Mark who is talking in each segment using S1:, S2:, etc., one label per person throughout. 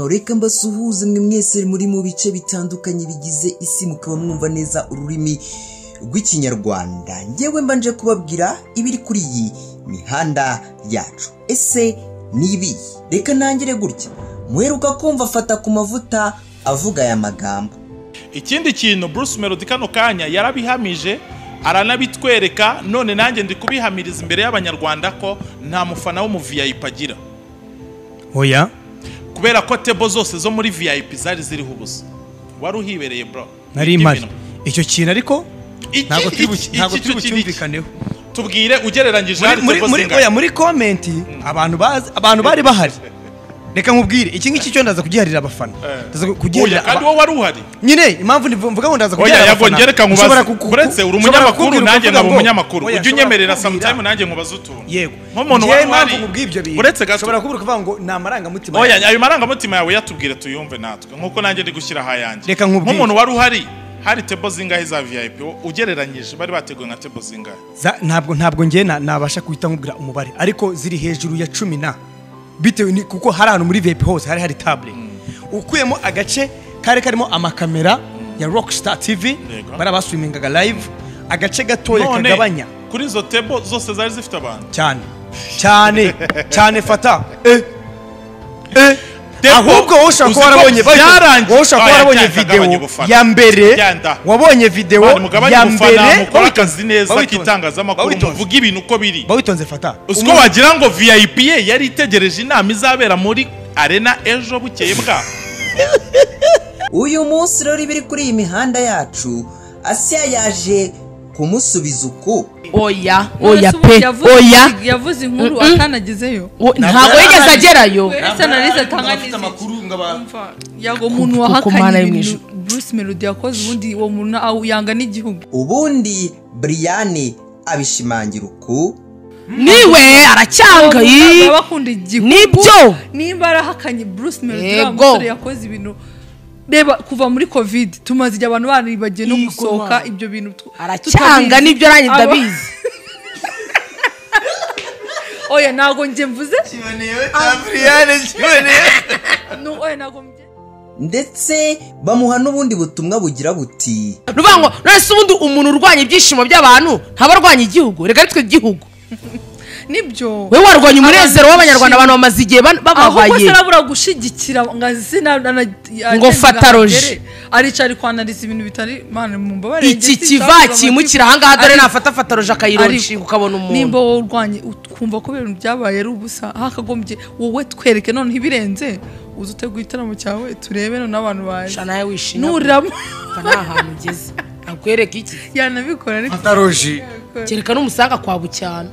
S1: reka mbasuhuze mwe mwese muri mu bice bitandukanye bigize isi mukaba mwumva neza ururimi rw'ikinyarwanda ngewe mbanje kubabwira ibiri kuri iyi mihanda yacu ese ni ibi reka ntangire gutya muheruka kumva afata ku mavuta avuga aya magambo
S2: ikindi kintu bruce melody kano kanya yarabihamije aranabitwereka none nanjye ndi kubihamiriza imbere y'abanyarwanda ko nta mufana wo mu vip agira
S3: oya
S2: kubera ko tebo zose zo muri vip zari ziriho ubusa wari uhibereye bro
S3: nari
S2: Iryo
S3: mpari
S2: bintu.
S3: icyo kintu ariko
S2: Iki-
S3: ntabwo turi bu-
S2: iki- iki-
S3: ntabwo
S2: iki-
S3: turi
S2: iki-
S3: bucyumvikaneho
S2: tubwire ugereranyije
S3: muri
S2: hari
S3: muri
S2: tebo
S3: muri
S2: zingana.
S3: oya muri komenti abantu bazi abantu bari bahari reka nkubwire iki ngiki cyo ndaza kugiharira abafana
S2: Eh.
S3: ndaza
S2: Oya,
S3: kugiharira
S2: kandi
S3: aba-
S2: wowe wari uhari
S3: nyine impamvu ndi- mvuga ngo ndaza
S2: oya
S3: kugiharira
S2: yago
S3: abafana
S2: ngereka
S3: ushobora
S2: nkubaze
S3: kuku-
S2: uretse uri
S3: ushobora
S2: umunyamakuru
S3: kumbwira
S2: nanjye
S3: ukavuga
S2: nkaba
S3: ngo-
S2: umunyamakuru
S3: oya,
S2: ujye
S3: ushobora
S2: unyemerera
S3: kumbwira-
S2: sometime nanjye nkubaze utuntu
S3: yego
S2: nk'umuntu
S3: Ngewe
S2: wari
S3: impamvu
S2: uhari
S3: nkubwira ibyo bintu
S2: uretse gato
S3: ushobora kuvuga ngo ni amarangamutima
S2: oya
S3: yanjye.
S2: ayo marangamutima yawe yatubwire tuyumve natwe nk'uko nanjye ndi gushyiraho ayanjye
S3: Reka nkubwire.
S2: nk'umuntu wari uhari hari tebo zingahe za vip ugereranyije bari bateguye nka tebo zingahe
S3: Za- ntabwo ntabwo ngewe na- nabasha guhita nkubwira umubare ariko ziri hejuru ya cumi na bitewe ni kuko hari ahantu muri vip hose hari hari table ukuyemo agace kari karimo amakamera ya rockstar tv
S2: Yego.
S3: bari abaswimingaga live agace gatoya
S2: None,
S3: kagabanya
S2: kuri izo tebo zose zari zifite abantu
S3: cyane cyane cyane fata eh. Eh.
S2: Depo,
S3: ahubwo wowe ushobora
S2: uzi ko
S3: kuba warabonye wowe
S2: byarangiye.
S3: ushobora kuba
S2: Oya,
S3: warabonye
S2: cyane, gabanya
S3: videwo
S2: ubufana.
S3: ya mbere
S2: Genda.
S3: wabonye videwo
S2: abantu mugabanye
S3: ya
S2: ubufana
S3: mbere
S2: mukora akazi neza
S3: bawitonze.
S2: k'itangazamakuru
S3: Bawitonze.
S2: muvuga ibintu uko biri
S3: bawitonze fata
S2: uziko wagira ngo vip ye yari itegereje inama izabera muri arena ejo bukeye bwa
S1: uyu munsi rero ibiri kuri iyi mihanda yacu asiya yaje kumusubiza uku
S4: oya
S5: oya
S4: Uretse ubu
S5: pe
S4: yavuze-
S5: oya
S4: yavuze inkuru
S5: Mm-mm.
S4: akanagezeyo
S5: O- ntabwo yigeze agerayo
S4: Uretse analize atanga n'izindi. Umva, yago umuntu
S5: Ku- ku mana
S4: wahakanye
S5: yo mu
S4: ibintu
S5: ijuru.
S4: bruce melody yakoze ubundi uwo muntu awu- yanga n'igihugu
S1: ubundi buriyani abishimangira uku
S5: niwe aracyanga
S4: Umuntu
S5: yi
S4: aba akunda igihugu
S5: Nibyo.
S4: nimba arahakanye bruce melody uriya
S5: Yego.
S4: musore yakoze ibintu reba kuba muri covid tumaze igihe abantu baribagiye no
S5: Yego,
S4: gusohoka
S5: mama.
S4: ibyo bintu tu-
S5: aracyanga
S4: tutabizi.
S5: nibyo nanjye
S4: Aba-
S5: ndabizi
S4: oya ntabwo njye mvuze ni oya ntabwo mvuze
S1: ndetse bamuha n'ubundi butumwa bugira buti
S5: ni ukuvuga ngo none se ubundi umuntu urwanya ibyishimo by'abantu ntaba arwanya igihugu reka nitwe igihugu
S4: nibyo
S5: wowe warwanya umunezero
S4: Abantu
S5: w'abanyarwanda abantu bamaze igihe ban-
S4: ahubwo
S5: bababaye
S4: se arabura gushyigikira ngo azina
S5: Ngo fata roje.
S4: aricara ari kwanariza ibintu bitari mana mumbabarire
S5: iki kiva kimukira ahangaha dore nafatafata roje akayironshi ukabona umuntu
S4: nimba wowe urwanye ukumva ko ibintu byabaye ari ubusa hakagombye wowe twereke noneho ibirenze uze uteguye igitaramo cyawe turebe noneho abantu baje
S5: shana nawe wishimye
S4: nuramo
S5: Apfa nta hantu ugeze nakwereka iki
S4: yanabikora ariko
S3: ataroji
S5: kereka n'umusanga kwa bucyana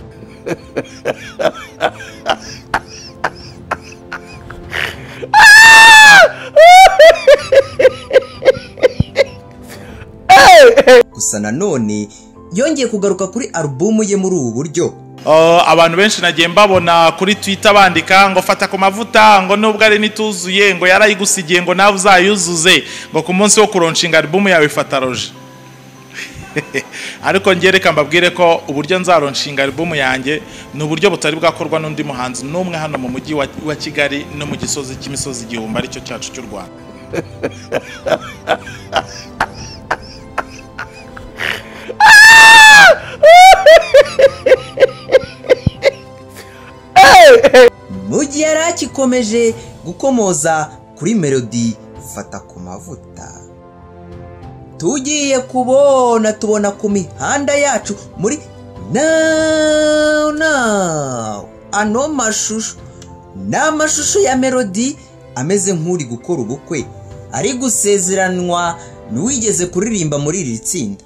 S1: gusa nanone yongeye kugaruka kuri alubumu ye muri ubu buryo
S2: Uh, abantu benshi nagiye mbabona kuri twitter bandika ngo fata ku mavuta ngo nubwo ari nituzuye ngo yarayigusigiye ngo nawe uzayuzuze ngo ku munsi wo kuronshinga alubumu yawe fata roje ariko njye reka mbabwire ko uburyo nzaronshinga alubumu yanjye ni uburyo butari bwakorwa n'undi muhanzi n'umwe hano mu mujyi wa, wa kigali no mu gisozi cy'imisozi igihumbi aricyo cyacu cy'u rwanda
S1: mu gihe yari akikomeje gukomoza kuri melodi fata ku mavuta tugiye kubona tubona ku mihanda yacu muri now now ano mashusho ni amashusho ya melodi ameze nk'uri gukora ubukwe ari gusezeranwa n'uwigeze kuririmba muri iri tsinda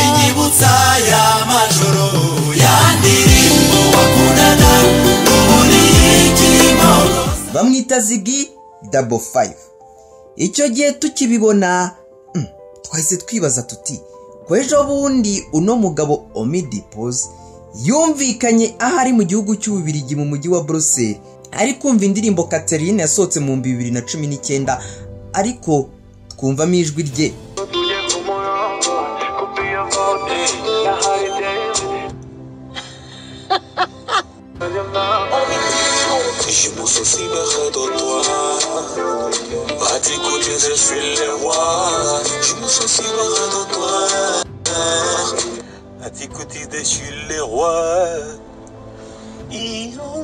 S6: inyibutsa ya majoro ya ndirimbo wakundaga ubundi y'ikimoro
S1: bamwita zigi dabo fayive icyo gihe tukibibona mm, twahise twibaza tuti ko ejo bundi uno mugabo omidi poze yumvikanye aho ari mu gihugu cy'ububirigi mu mujyi wa buruseli ari kumva indirimbo katerine yasohotse mu bihumbi bibiri na cumi n'icyenda ariko twumvamo ijwi rye
S6: je me soucie pas de toi t'écouter, je suis le roi. Je me sens si loin de toi. À t'écouter, je suis le roi.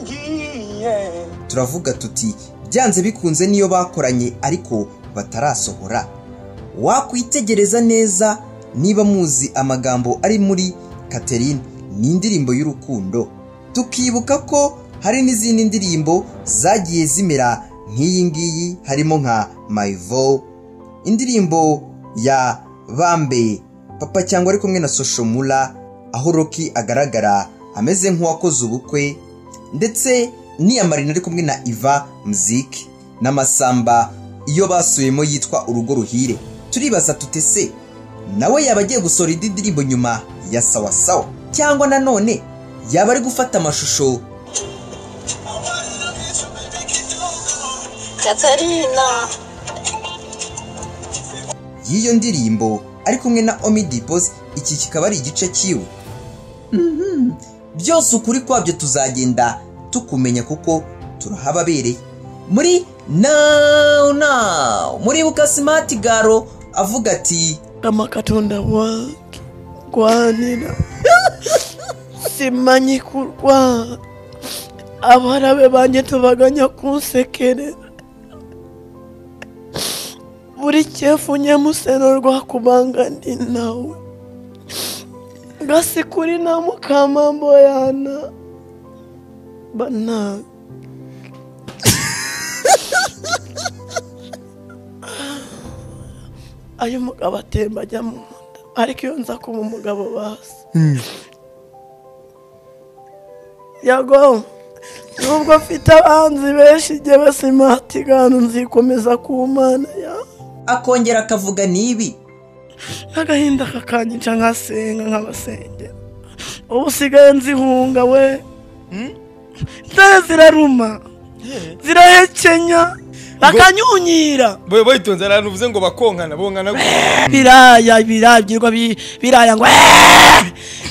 S6: Irangiye.
S1: turavuga tuti byanze bikunze niyo bakoranye ariko batarasohora wakwitegereza neza niba muzi amagambo ari muri Catherine ni indirimbo y'urukundo tukibuka ko hari n'izindi ndirimbo zagiye zimera nk'iyi ngiyi harimo nka Mayivo indirimbo ya Bambe papa cyangwa ari kumwe na Soshomura aho Rocky agaragara ameze nk'uwakoze ubukwe ndetse n'iya marina ari kumwe na iva muziki n'amasamba iyo basubiyemo yitwa urugo ruhire turibaza tutese nawe yaba agiye gusohora indi ndirimbo nyuma ya sawasawa cyangwa nanone yaba ari gufata amashusho
S7: Katarina,
S1: y'iyo ndirimbo ari kumwe na omidipozi iki kikaba ari igice cyiwe Mhm. byose ukuri kwabyo tuzagenda tukumenya kuko turahababereye muri nawu nawu muribuka simati garo avuga ati
S8: amakatonda wange gwanira simanyi kurwa abarabe banjye tubaganya kunsekerera buri cyefu nyamuseno rwakubanga ndi nawe gasikuri na mukamambo yana bana ayo umugabo atemba ajya mu nda ariko iyo nza kuba umugabo bazi yago nubwo mfite abanzi benshi njyewe simatigano nzikomeza ku mana yawe
S1: akongera akavuga nibi
S8: agahinda kakanyica nkasenga nkabasengera ubu usigaye nzihunga we intare ziraruma zirahekenya bakanyunyira
S3: boye boyitonze ahantu uvuze ngo bakonkana bonkana
S8: biraya biragirwa bi- biraya ngo "Eh!"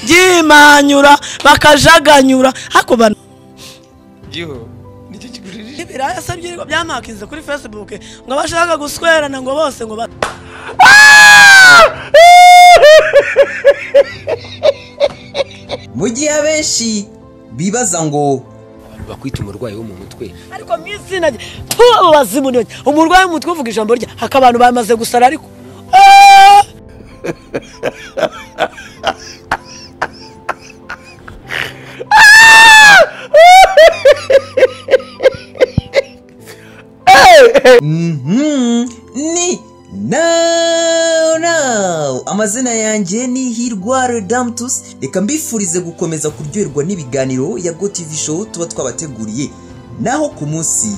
S8: byimanyura bakajaganyura hako bana
S3: giho nicyo kiguririje
S8: ibiraya se byirirwa byamakinze kuri facebook ngo bashaka guswerana ngo bose ngo ba-
S1: mu gihe abenshi bibaza ngo
S9: bakwita umurwayi wo mu mutwe
S8: ariko mu izina rye abo bazimu ni bake umurwayi w'umutwe uvuga ijambo rye haka abantu bamaze gusara ariko Ah!
S1: Mhm, ni nawu nawu amazina yanjye ni hirwa redamtusi reka mbifurize gukomeza kuryoherwa n'ibiganiro ya go tv show tuba twabateguriye naho ku munsi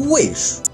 S1: w'ejo